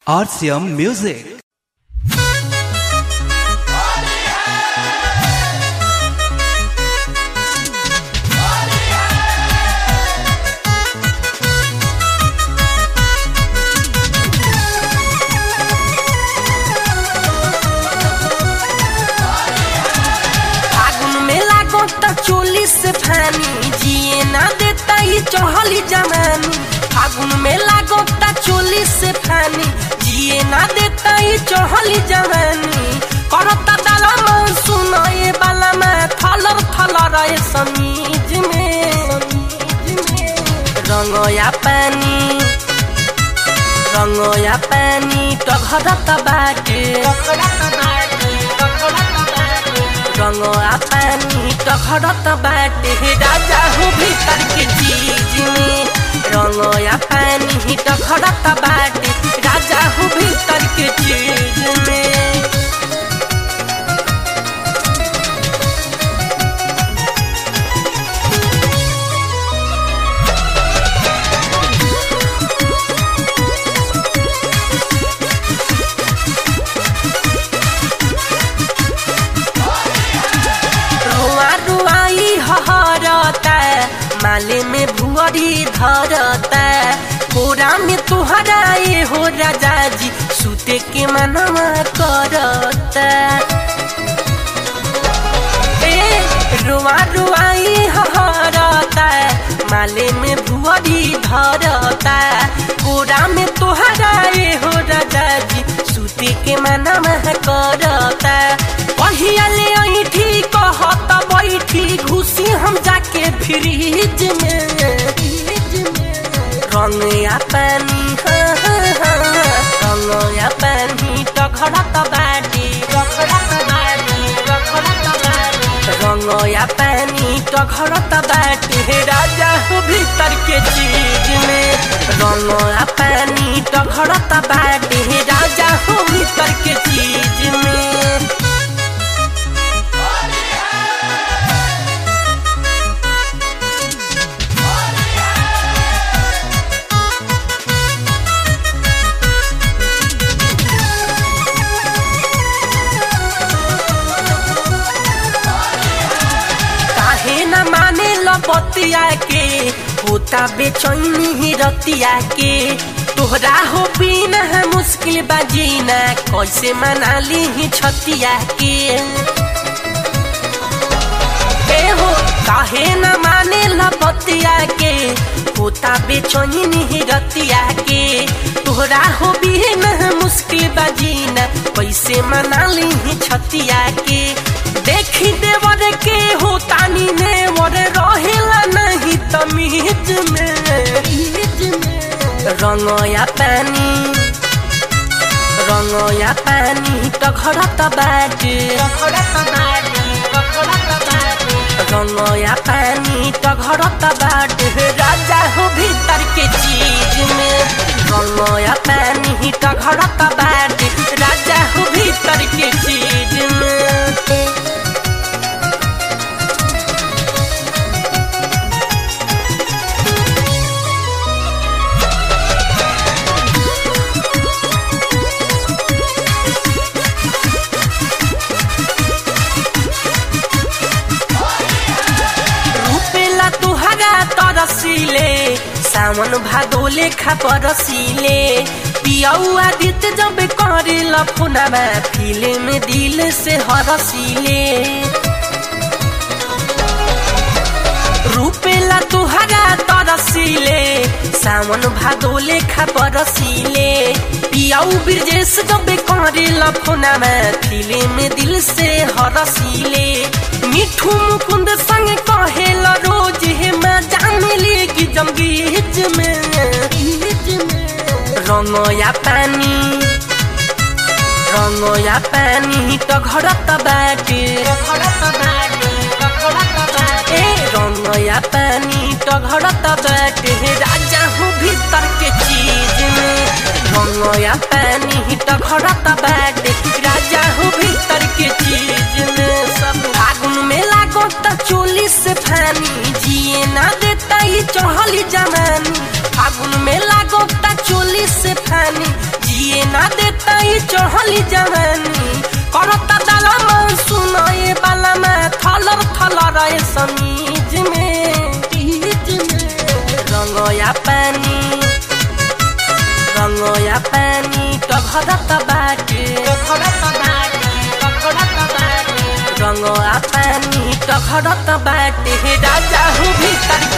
RCM Music. फागुन में लागो त चोली से फानी जिए ना देता ही चढ़ली जमानी फागुन में लागो त चोली से फानी जिए ना देता ही चढ़ली जमानी करता दाला मन सुनो ये बाला में थलर थलर ये समीज में रंगोया पानी रंगोया पानी टघरत बाटे रंगोया पानी टघरत बाटे राजा हो भीतर के चीज में रंगोया पानी टघरत बाटे राजा हो भीतर के चीज में रुआ रुआई हहरता माले में भुअरी धरता कोरा में तुहरा ये हो राजा जी सुते के मनवा करता ए रुआ रुआई हहरता माले में भुअरी धरता कोरा में तुहरा ये हो राजा जी सुते के मनवा करता पहियाले ऐठी कहत बैठी घुसी हम जाके फ्रिज में रंग या पानी हाँ, हाँ, हाँ, रंग या पानी टघरत बाटी टघरत बाटी टघरत बाटी रंग या पानी टघरत बाटी राजा हो भीतर के चीज में रंग या पानी टघरत बाटी राजा हो भीतर के चीज में काहे न माने लपतिया के होता बेचैनी ही रतिया के तोहरा हो बिना है मुश्किल बाजीना कैसे मना ली ही छतिया के ए हो काहे न माने लपतिया के होता बेचैनी ही रतिया के तोहरा हो बिना है मुश्किल बाजीना कैसे मना ली ही छतिया के देखी देवर के होता नी ने मोर रहेला नहीं तमीज में रंगया पानी रंगया पानी टघरत बाटे रंगया पानी टघरत बाटे राजा हो भीतर के चीज में रंगया पानी टघरत बाटे राजा हो भीतर के चीज में रूपेला तुहरा तरसीले सावन भादोले खा परसीले पियौआ दित जब करे लफुनामा फिले में दिल से हरसीले रूपेला तुहरा तरसीले सावन भादोले खा परसीले पियाऊ ब्रजेश जब करे लफुनामा फिले में दिल से हरसीले मिठू मुकुंद संग कहेला रोज हे मैं जान लेगी जंगीज में रंगया पानी रंगया पानी तो घरत बाटे ए रंगया पानी तो घरत बाटे राजा हूँ भीतर के चीज में रंगया पानी तो घरत बाटे राजा हूँ भीतर के चीज में सब फागुन में लागो त चोली से फानी जिए ना देता ही चढ़ली जमानी फागुन में लागो त चोली से फानी जिए ना देता ये चढ़ली जवानी करता दाला मन सुनाए बाला में थलर थलर ए समीज में बीज में रंगया पानी रंगया पानी टघरत बाटे टघरत बाटे टघरत बाटे रंगया पानी टघरत बाटे राजा हूँ भीतर